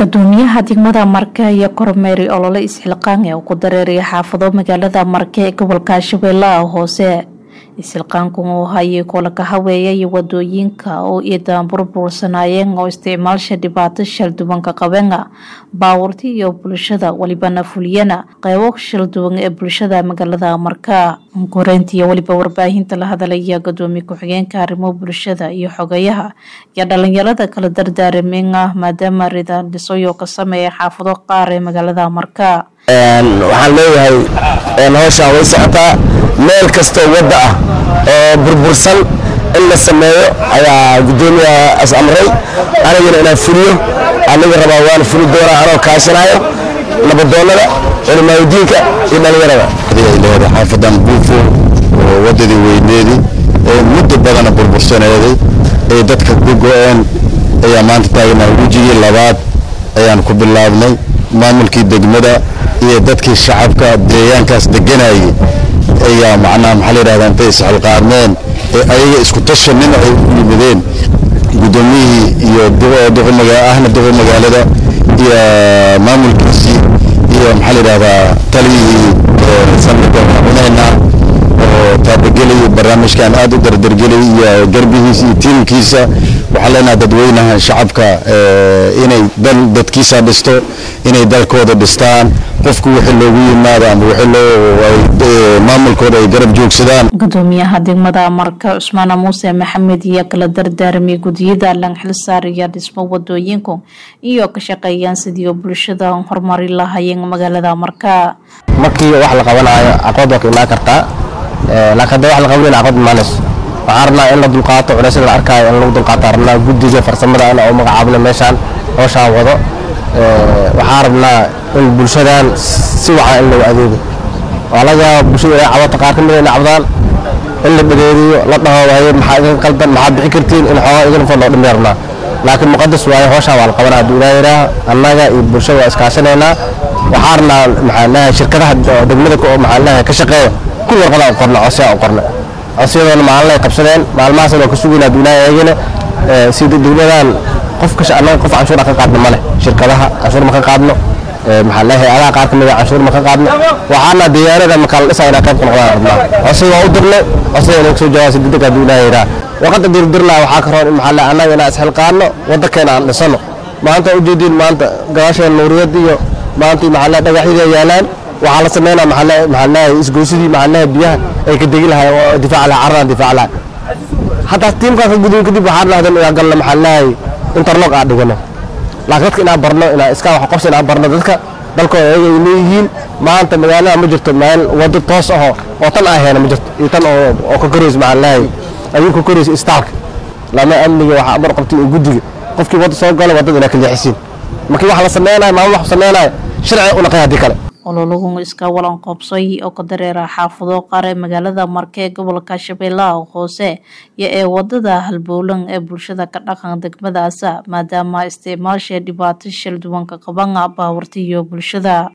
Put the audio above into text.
gudoomiyaha degmada marke iyo kormeeri olole isxilqaan ee uu ku dareeraya xaafado magaalada marke ee gobolka shabeellaha hoose isxilqaanku uu hayay kulanka haweeya iyo wadooyinka oo iidan burbursanaayeen oo isticmaalsha dhibaato shalduwanka qabeena baawarti iyo bulshada welibana fuliyana qeybo shalduwan ee bulshada magaalada marka koreynta iyo weliba warbaahinta la hadalaya gudoomiye ku-xigeenka arrimo bulshada iyo xogayaha iyo dhalinyarada kala dardaarameen ah maadaama ridaan dhisoyo ka sameeya xaafado qaar ee magaalada marka waxaan leeyahay howshaan way socotaa meel kastoo wadda ah oo burbursan in la sameeyo ayaa gudoomiyaha as amray anigana inaan fuliyo aniga rabaa waana fuli doonaa anoo kaashanayo nabadoonnada culimaadudiinka iyo dhalinyarada leedahay xaafadan buufo oo wadadii weyneedii ee muddo badana burbursaneeday ee dadka ku go-een ayaa maanta taagnaa wejigii labaad ayaan ku bilaabnay maamulkii degmada iyo dadkii shacabka deegaankaas deganayay ayaa macnaha maxaa la yidhahdaa intay isxilqaadmeen ee ayaga isku tashanin ay u yimideen guddoomiyihii iyo ahna duqa magaalada iyo maamulkiisii iyo maxaa la yidhahdaa taliyihii sanadka madaxweynaheena oo taabagelay barnaamijkan aad u dardargelay iyo garbihiisa iyo tiimkiisa waxaan leenahay dadweynaha shacabka inay dal dadkiisa dhisto inay dalkooda dhistaan qofku wixii loogu yimaado ama wixii loo maamulkooda ay garab joogsadaan gudoomiyaha degmada marka cusmaana muuse maxamed iyo kala dardaaramay gudiyada lanxilsaar iyo dhismo wadooyinku iyo ka shaqeeyaan sidii bulshada horumari lahaayeen magaalada marka markii wax la qabanayo aqood waa ka imaan kartaa laakiin hadda wax la qabanayna aqood imaanayso waxaan rabnaa in la dulqaato culeysyada la arkaayo in lagu dulqaato rabnaa guddiga farsamada in u magacaabno meeshaan howshaan wado waxaan rabnaa in bulshadan si wacan in lagu adeego waa laga yaaba bulshada inay cabato qaar ka mid inay cabdaan in la dhageeriyo la dhaho waaye maxaa idin qaldan maxaa bixi kartiin in xoogaa idin fadlo dhamay rabnaa laakiin muqadas waaye howshaan waa la qabanaa hadduu ilaa yidhaah annaga iyo bulshada waa iskaashanaynaa waxaan rabnaa maxaa leeyahay shirkadaha degmada maxaa leeyahay ka shaqeeya kun warqada u qorna codsiyaa u qorna codsiyadoona maalin ay qabsadeen maalmahaasna waa ka sugayna hadduu ilaa eegina sida degmadan qof kasha annaga qof canshuura ka qaadno male shirkadaha canshuur ma ka qaadno maxaa leeyahay adaha qaar ka mid a canshuur ma ka qaadno waxaana diyaarada markaa la dhisaa inaa qayb ka noqdaan rabnaa codsiga waa u dirnay codsiga inay kasoo jawaabsa degdeg hadduu ilaa yidhaah warqadda dirdirlaa waxaa ka roon in maxaa leeyahay annaga inaan isxilqaadno waddankeena aan dhisano maanta ujeediin maanta gadaasheena nuuriyad iyo maanta maxaa leeyahay dhagaxyada yaalaan waxaa la sameynaa maxaa leeyahay isgoysidii maxaa leeyahay biyaha ay ka degi lahay oo difaac lahay carradan difaac lahay hataa tiimkaas ka gudubin kadib waxaan dhahdeen inaan galno maxaa leeyahay interlog aan dhigano laakiin dadka inaan barno inaan iska wax qabsi inaan barno dadka dalkooda ayaga ay leeyihiin maanta magaalada ma jirto meel wado toos aho oo tan aan heena ma jirto iyo tan oo ka koraysa maxaa leeyahay ayuu ka koraysa istaalka lama amniga waxaa amar qabtay iyo guddiga qofkii wadda soo gala waddada inaa ka leexisiin markii wax la sameynayo maamul wax sameynayo sharci u naqay haddii kale ololagu iska walan qoobsay oo ka dareera xaafado qaar ee magaalada marke ee gobolka shabeellaha hoose iyo ee wadada halbowlan ee bulshada ka dhaqan degmadaasa maadaama isticmaalsha dhibaato shalduwanka qabana baawarta iyo bulshada